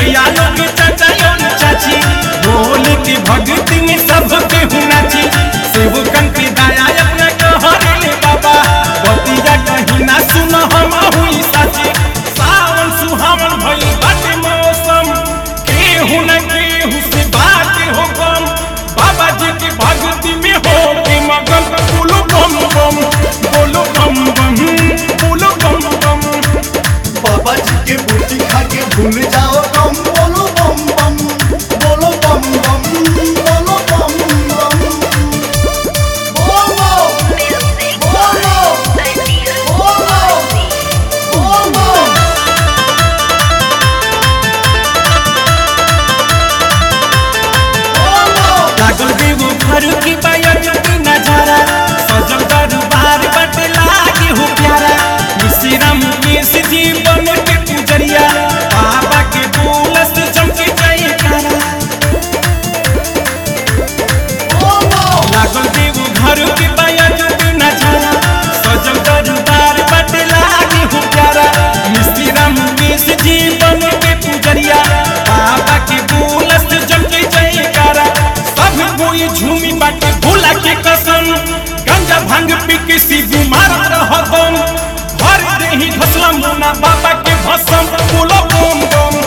भैया लोग चाचा और चाची बोल के भक्ति में सबके हुनाची सेवकन के दाया अपना कहरे बाबा बतिया कहीं ना सुन हम हुई साची सावन सुहावन भई बाटे मौसम केहू न केहू से बात हो गम बाबा जी की भक्ति में हो के मगन बोलो बम बम बोलो बम बम बोलो बम बम बाबा जी के बूटी खा के भूल जाओ कम बोलो बम बम बोलो बम बम बोलो बम बम बोलो बोलो बोलो बोलो बोलो लागल देवो घर की बायत की नजारा सजल दरबार बट लागे हो प्यारा मिश्रम केस जीवन के पुजरिया बाबा के बोलस चमके जाए कारा लागल देवो घर की बायत की नजारा सजल दरबार बट लागे हो प्यारा मिश्रम केस जीवन के पुजरिया बाबा के बोलस चमके जाए कारा सब कोई झूमी बाटे भोला के कसम गंजा भांग पी के शिव मारत रहतम भर देही घसला मुना बाबा के भसम बोलो बम बम